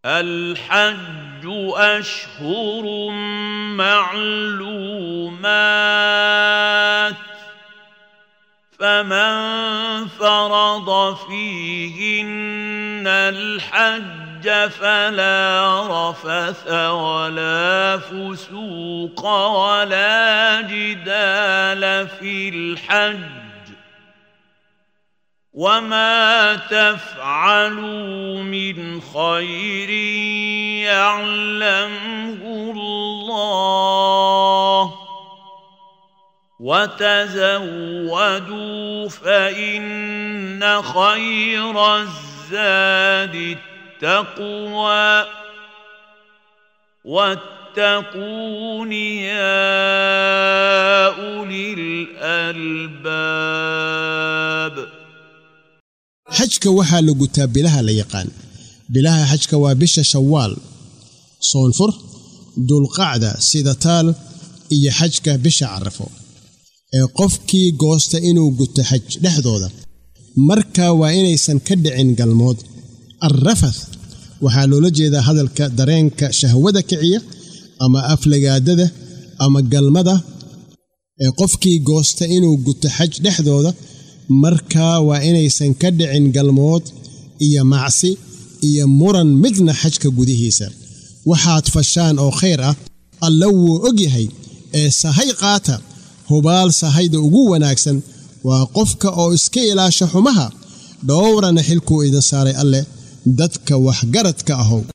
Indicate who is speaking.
Speaker 1: الحج أشهر معلومات فمن فرض فيهن الحج فلا رفث ولا فسوق ولا جدال في الحج وما تفعلوا من خير يعلمه الله وتزودوا فإن خير الزاد التقوى واتقون يا أولي الألباب
Speaker 2: xajka waxaa la gutaa bilaha la yaqaan bilaha xajka waa bisha shawaal soonfur dulqacda sida taal iyo xajka bisha carafo ee qofkii goosta inuu guto xaj dhexdooda markaa waa inaysan ka dhicin galmood alrafath waxaa loola jeedaa hadalka dareenka shahwada kiciya ama aflagaadada ama galmada ee qofkii goosta inuu guto xaj dhexdooda markaa waa inaysan ka dhicin galmood iyo macsi iyo muran midna xajka gudihiisa waxaad fashaan oo khayr ah alla wuu og yahay ee sahay qaata hubaal sahayda ugu wanaagsan waa qofka oo iska ilaasha xumaha dhowrana xilkuu idin saaray alleh dadka waxgaradka ahow